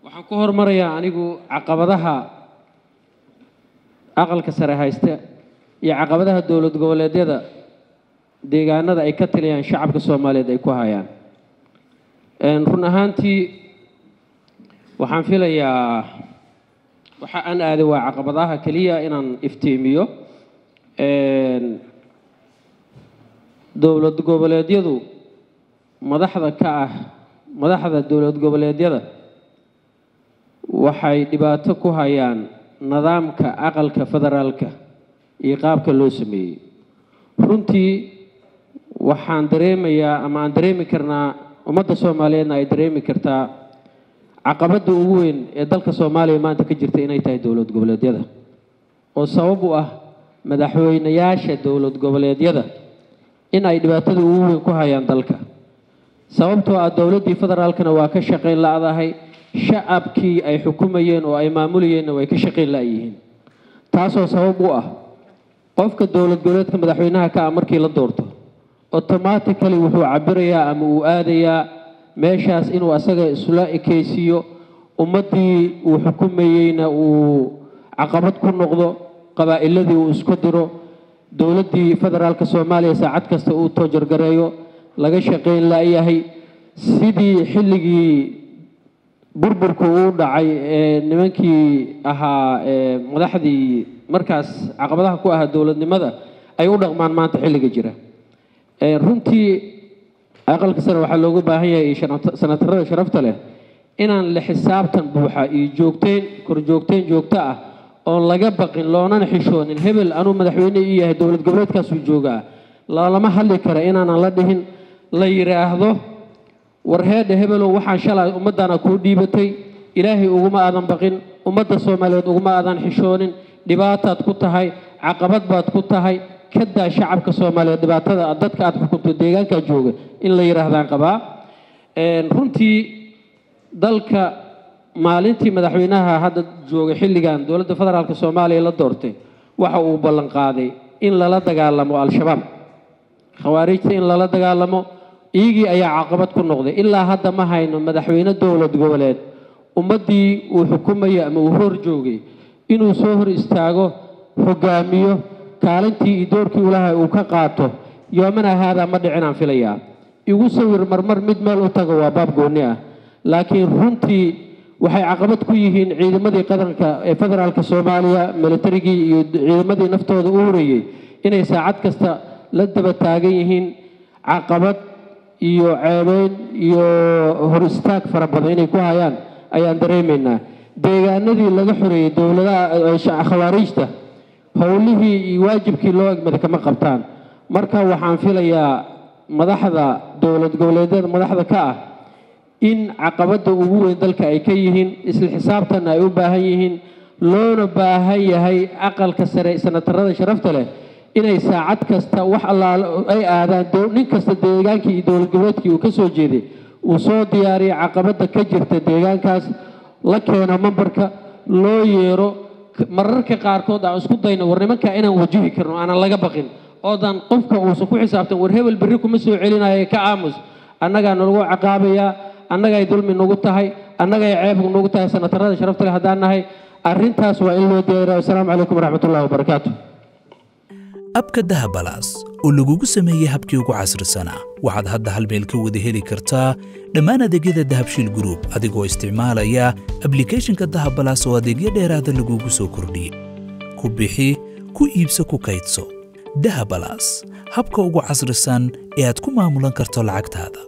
waxaan ku hormarayaa anigu caqabadaha aqalka sare haysta iyo caqabadaha dowlad goboleedyada deegaanada ay ka taliyaan shacabka soomaaliyeed ay ku hayaan run ahaantii waxaan filayaa waxa aan aaday waa caqabadaha keliya inaan iftiimiyo dowlad goboleedyadu madaxda ka ah madaxda dowlad goboleedyada waxay dhibaato ku hayaan nidaamka aqalka federaalka iyo qaabka loo sameeyey runtii waxaan dareemayaa ama aan dareemi karnaa ummadda soomaaliyeedna ay dareemi kartaa caqabadda ugu weyn ee dalka soomaaliya maanta ka jirta inay tahay dowlad goboleedyada oo sabab u ah madaxweynayaasha dowlad goboleedyada in ay dhibaatada ugu weyn ku hayaan dalka sababtoo ah dowladdii federaalkana waa ka shaqayn la-dahay shacabkii ay xukumayeen oo ay maamulayeenna way ka shaqayn la-yihiin taasoo sabab u ah qofka dowlad goboleedka madaxweynaha ka ah markii la doorto automatically wuxuu cabirayaa ama uu aadayaa meeshaas inuu asaga isla ekeysiiyo ummaddii uu xukumayeyna uu caqabad ku noqdo qabaa'iladii uu isku diro dowladdii federaalka soomaaliya saacad kasta uu toojargareeyo laga shaqayn la-yahay sidii xilligii burburku uu dhacay ee nimankii ahaa madaxdii markaas caqabadaha ku ahaa dowladnimada ay u dhaqmaan maanta xilliga jira runtii aqalka sare waxaa loogu baahan yahay sanatarada sharafta leh inaan la xisaabtan buuxa iyo joogteyn korjoogteyn joogto ah oon laga baqin loonana xishoonin hebel anuu madaxweyne ii yahay dowlad goboleedkaasuu joogaa lalama hadli kara inaanan la dhihin la yidhaahdo war heedha hebelow waxaan shalay ummaddaana kuu dhiibatay ilaahay uguma aadan baqin ummadda soomaaliyeed uguma aadan xishoonin dhibaataad ku tahay caqabad baad ku tahay kadaa shacabka soomaaliyeed dhibaatada dadka aad xukunto deegaankaa jooga in la yidhaahdaan qabaa runtii dalka maalintii madaxweynaha hadda jooga xilligan dowladda federaalk soomaaliya la doortay waxa uu ballan qaaday in lala dagaalamo al-shabaab khawaarijta in lala dagaalamo iyagii ayaa caqabad ku noqday ilaa hadda ma hayno madaxweyne dowlad goboleed ummaddii uu xukumayo ama uu hor joogay inuu soo hor istaago hogaamiyo kaalintii iyo doorkii ulahay uu ka qaato yoomana haadaa ma dhicinaan filayaa igu sawir marmar mid meel u tago waa baab gooni ah laakiin runtii waxay caqabad ku yihiin ciidamadii qaranka ee federaalka soomaaliya militarigii iyo ciidamadii naftooda u horayey inay saacad kasta la daba taagan yihiin caqabad iyo ceebeyn iyo hor istaag fara badan inay ku hayaan ayaan dareemaynaa deegaanadii laga xoreeyey dowladaha khawaariijta howlihii iyo waajibkii loo egmada kama qabtaan marka waxaan filayaa madaxda dowlad goboleedyada madaxda ka ah in caqabadda ugu weyn dalka ay ka yihiin isla xisaabtanna ay u baahan yihiin loona baahan yahay aqalka sare sanatarada sharafta leh inay saacad kasta wax allaale ay aadaan nin kasta deegaankii iyo dowlad goboleedkii uu ka soo jeeday uu soo diyaariya caqabadda ka jirta deegaankaas la keeno mambarka loo yeero mararka qaarkood aan isku dayno war nimanka inaan wajihi karno aanan laga baqin oodan qofka uusan ku xisaabtan war hebel berri kuma soo celinayo ka aamus annagaa nalagu caqaabayaa annagay dulmi nagu tahay annagay ceeb nagu tahay sanatarada sharafta leh haddaan nahay arrintaas waa in loo diyaariya wasalaamu calaykum waraxmatullahi wabarakaatu abka dahabalaas oo lagugu sameeyey habkii ugu casrisanaa waxaad hadda hal meel ka wada heli kartaa dhammaan adeegyada dahabshiil gruub adigoo isticmaalaya ablikhethonka dahabalaas oo adeegyo dheeraada lagugu soo kordhiyey ku bixi ku iibso ku kaydso dahabalaas habka ugu casrisan ee aad ku maamulan karto lacagtaada